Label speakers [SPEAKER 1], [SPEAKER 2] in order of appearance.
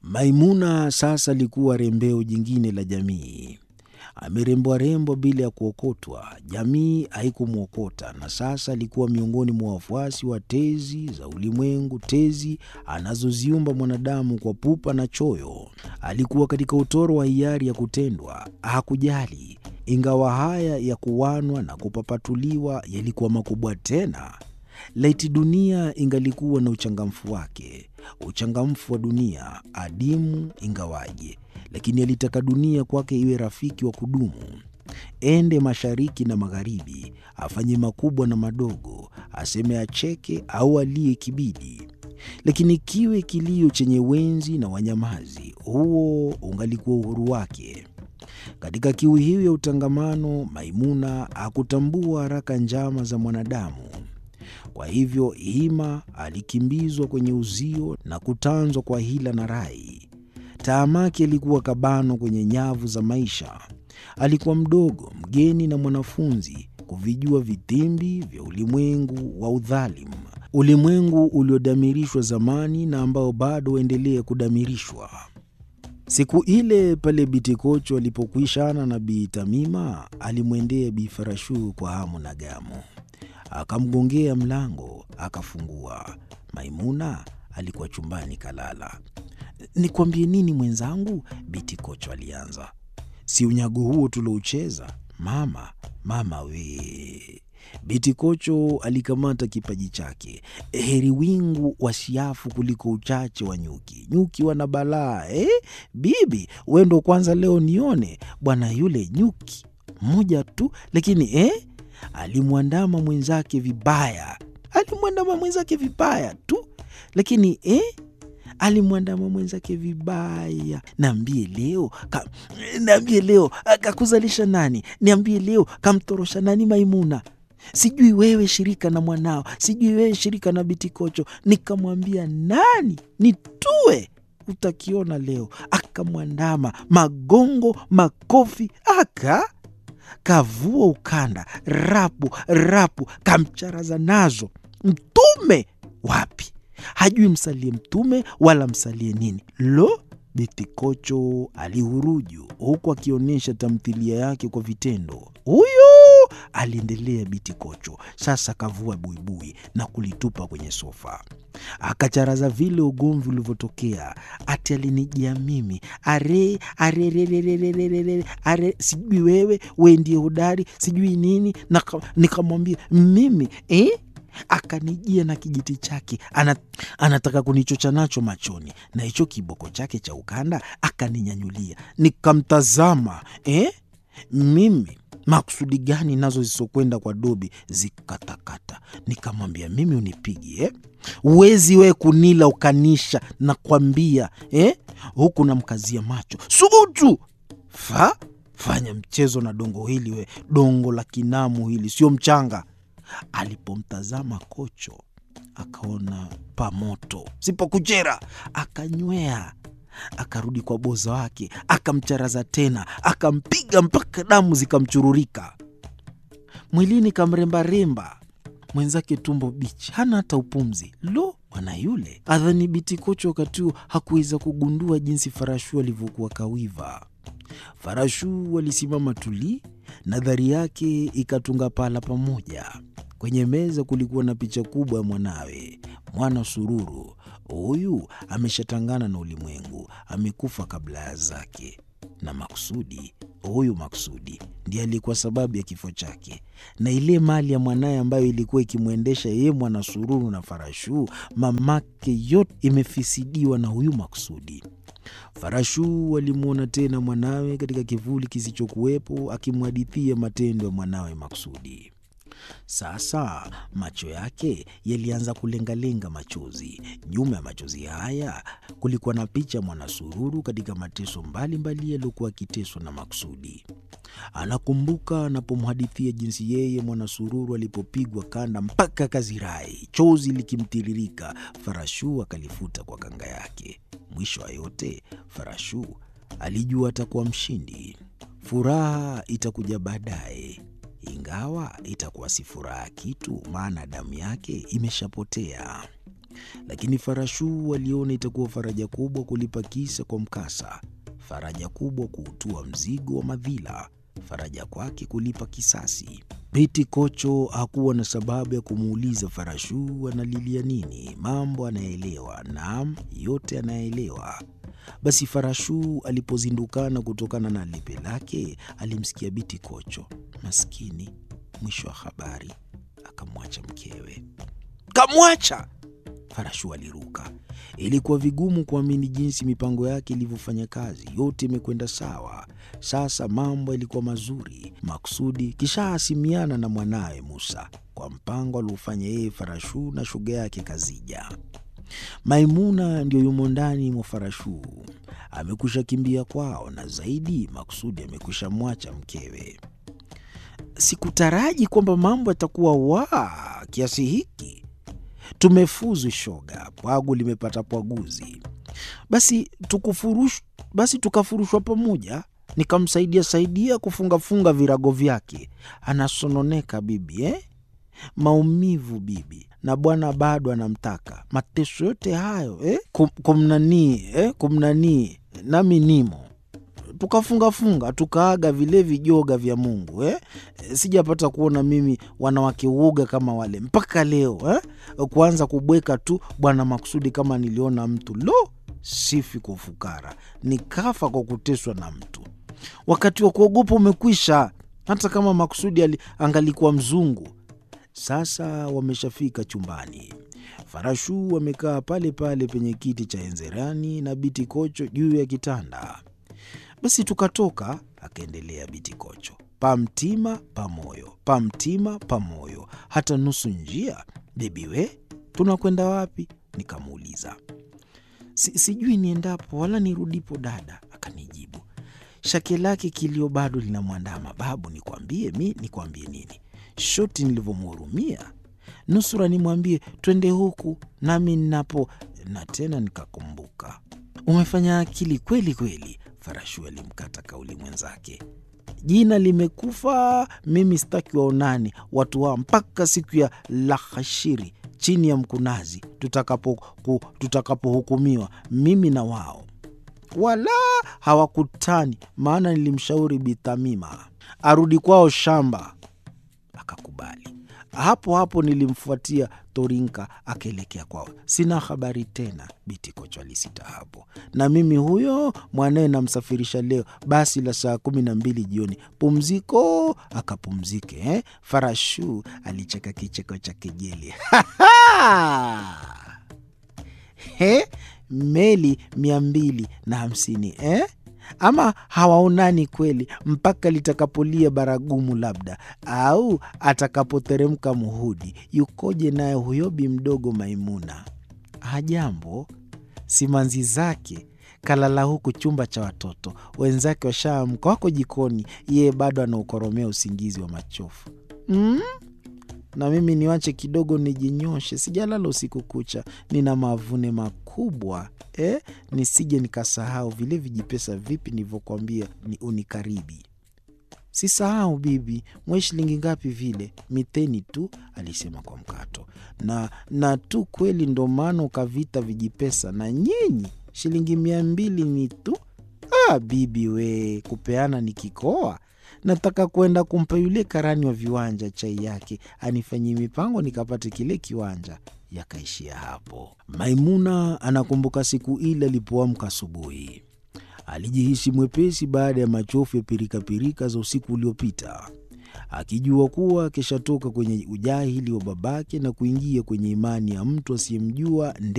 [SPEAKER 1] Maimuna sasa alikuwa rembeo jingine la jamii. Amerembwa rembwa bila ya kuokotwa, jamii haikumwokota, na sasa alikuwa miongoni mwa wafuasi wa tezi za ulimwengu, tezi anazoziumba mwanadamu kwa pupa na choyo. Alikuwa katika utoro wa hiari ya kutendwa, hakujali. Ingawa haya ya kuwanwa na kupapatuliwa yalikuwa makubwa tena, laiti dunia ingalikuwa na uchangamfu wake, uchangamfu wa dunia adimu ingawaje lakini alitaka dunia kwake iwe rafiki wa kudumu. Ende mashariki na magharibi, afanye makubwa na madogo, aseme acheke au alie kibidi, lakini kiwe kilio chenye wenzi na wanyamazi, huo ungalikuwa uhuru wake. Katika kiu hiyo ya utangamano, Maimuna hakutambua haraka njama za mwanadamu. Kwa hivyo hima alikimbizwa kwenye uzio na kutanzwa kwa hila na rai. Taamaki alikuwa kabano kwenye nyavu za maisha. Alikuwa mdogo, mgeni na mwanafunzi, kuvijua vitimbi vya ulimwengu wa udhalimu, ulimwengu uliodamirishwa zamani na ambao bado waendelea kudamirishwa. Siku ile pale Bitikocho alipokwishana na Bi Tamima, alimwendea Bi Farashu kwa hamu na gamu, akamgongea mlango, akafungua. Maimuna alikuwa chumbani kalala. Nikwambie nini mwenzangu? Biti Kocho alianza. Si unyago huo tuloucheza mama? Mama we! Biti Kocho alikamata kipaji chake. Heri wingu wa siafu kuliko uchache wa nyuki. Nyuki wana balaa eh? Bibi we ndo kwanza leo nione bwana yule nyuki mmoja tu, lakini eh? alimwandama mwenzake vibaya, alimwandama mwenzake vibaya tu, lakini eh? alimwandama mwenzake vibaya. Niambie leo ka, niambie leo kakuzalisha nani? Niambie leo kamtorosha nani? Maimuna sijui wewe shirika na mwanao, sijui wewe shirika na Bitikocho. Nikamwambia nani nitue, utakiona leo. Akamwandama magongo, makofi, aka kavua ukanda, rapu rapu, kamcharaza nazo. Mtume wapi? hajui msalie mtume wala msalie nini. Lo, Bitikocho alihuruju huku akionyesha tamthilia yake kwa vitendo. Huyu aliendelea Bitikocho. Sasa akavua buibui na kulitupa kwenye sofa, akacharaza vile ugomvi ulivyotokea. Ati alinijia mimi are arererererere are, sijui wewe we ndiye hodari sijui nini, na nikamwambia mimi eh? akanijia na kijiti chake Anat, anataka kunichocha nacho machoni na hicho kiboko chake cha ukanda akaninyanyulia. Nikamtazama eh? Mimi makusudi gani nazo zisokwenda kwa dobi zikatakata. Nikamwambia mimi unipigi eh? Uwezi we kunila ukanisha nakwambia eh? Huku namkazia macho subutu fa fanya mchezo na dongo hili we, dongo la kinamu hili sio mchanga. Alipomtazama Kocho akaona pamoto sipokuchera, akanywea, akarudi kwa boza wake, akamcharaza tena, akampiga mpaka damu zikamchururika mwilini, kamrembaremba mwenzake, tumbo bichi, hana hata upumzi. Lo, bwana yule adhani Biti Kocho wakati huo hakuweza kugundua jinsi Farashu alivyokuwa kawiva. Farashu alisimama tuli, nadhari yake ikatunga pala pamoja. Kwenye meza kulikuwa na picha kubwa ya mwanawe, mwana Sururu. Huyu ameshatangana na ulimwengu, amekufa kabla ya zake, na Maksudi, huyu Maksudi ndiye alikuwa sababu ya kifo chake, na ile mali ya mwanaye ambayo ilikuwa ikimwendesha yeye mwana Sururu na Farashu, mamake, yote imefisidiwa na huyu Maksudi. Farashu alimwona tena mwanawe katika kivuli kisichokuwepo, akimhadithia matendo ya mwanawe Maksudi. Sasa macho yake yalianza kulengalenga machozi. Nyuma ya machozi haya kulikuwa na picha ya Mwanasururu katika mateso mbalimbali yaliyokuwa akiteswa na Maksudi. Anakumbuka anapomhadithia jinsi yeye Mwanasururu alipopigwa kanda mpaka kazirai, chozi likimtiririka. Farashu akalifuta kwa kanga yake. Mwisho wa yote, Farashu alijua atakuwa mshindi. Furaha itakuja baadaye ingawa itakuwa si furaha kitu, maana damu yake imeshapotea. lakini Farashuu aliona itakuwa faraja kubwa kulipa kisa kwa mkasa, faraja kubwa kuutua mzigo wa madhila, faraja kwake kulipa kisasi. Biti Kocho hakuwa na sababu ya kumuuliza Farashuu analilia nini. Mambo anayeelewa, naam, yote anayeelewa. Basi Farashuu alipozindukana kutokana na lepe lake, alimsikia Biti Kocho. Maskini, mwisho wa habari, akamwacha mkewe. Kamwacha! Farashuu aliruka. Ilikuwa vigumu kuamini jinsi mipango yake ilivyofanya kazi. Yote imekwenda sawa. Sasa mambo yalikuwa mazuri. Maksudi kishaasimiana na mwanawe Musa kwa mpango aliofanya yeye Farashuu na shoga yake Kazija. Maimuna ndiyo yumo ndani mwa Farashuu, amekwisha kimbia kwao, na zaidi Maksudi amekwisha mwacha mkewe. Sikutaraji kwamba mambo yatakuwa waa kiasi hiki. Tumefuzu shoga, pwagu limepata pwaguzi. Basi tukufurush, basi tukafurushwa pamoja, nikamsaidia saidia kufungafunga virago vyake. Anasononeka bibi eh? Maumivu bibi, na bwana bado anamtaka. Mateso yote hayo eh? Kum, kumnanii eh? kumnanii, nami nimo tukafungafunga tukaaga vile vijoga vya Mungu eh? Sijapata kuona mimi wanawake uoga kama wale mpaka leo eh? Kuanza kubweka tu bwana Maksudi kama niliona mtu lo, sifi kwa ufukara, nikafa kwa kuteswa na mtu. Wakati wa kuogopa umekwisha, hata kama Maksudi ali angalikuwa mzungu. Sasa wameshafika chumbani. Farashuu wamekaa pale pale penye kiti cha enzerani na Biti Kocho juu ya kitanda. Basi tukatoka, akaendelea Biti Kocho, pamtima pamoyo, pamtima pamoyo, hata nusu njia. Bebi we, tunakwenda wapi? Nikamuuliza. Si, sijui niendapo wala nirudipo dada, akanijibu. Shake lake kilio bado linamwandama. Babu, nikwambie mi, nikwambie nini? Shoti nilivyomhurumia, nusura nimwambie twende huku nami ninapo, na tena nikakumbuka. Umefanya akili kweli kweli. Farashu alimkata kauli mwenzake. Jina limekufa, mimi sitaki waonani watu hao mpaka siku ya lahashiri chini ya mkunazi tutakapohukumiwa, tutakapo mimi na wao. Wala hawakutani, maana nilimshauri Bithamima arudi kwao shamba, akakubali. Hapo hapo nilimfuatia Torinka akaelekea kwao. Sina habari tena, Biti Kocho alisita hapo. Na mimi huyo mwanaye namsafirisha leo basi la saa kumi na mbili jioni. Pumziko akapumzike eh? Farashu alicheka kicheko cha kejeli He, meli mia mbili na hamsini eh? Ama hawaonani kweli mpaka litakapolia baragumu, labda au atakapoteremka muhudi. Yukoje naye huyo bi mdogo Maimuna? Hajambo, simanzi zake kalala huku chumba cha watoto wenzake washaamka, wako jikoni, yeye bado anaukoromea usingizi wa machofu mm? na mimi niwache kidogo nijinyoshe, sijalala usiku kucha, nina mavune makubwa eh? Nisije nikasahau vile vijipesa vipi nilivyokwambia ni unikaribi. Sisahau bibi, mwe shilingi ngapi vile? Miteni tu, alisema kwa mkato. Na na tu kweli, ndo maana ukavita vijipesa na nyinyi shilingi mia mbili ni tu. Ah, bibi we, kupeana ni kikoa nataka kwenda kumpa yule karani wa viwanja chai yake anifanyie mipango nikapate kile kiwanja. Yakaishia hapo. Maimuna anakumbuka siku ile alipoamka asubuhi, alijihisi mwepesi baada ya machofu ya pirikapirika za usiku uliopita, akijua kuwa akishatoka kwenye ujahili wa babake na kuingia kwenye imani ya mtu asiyemjua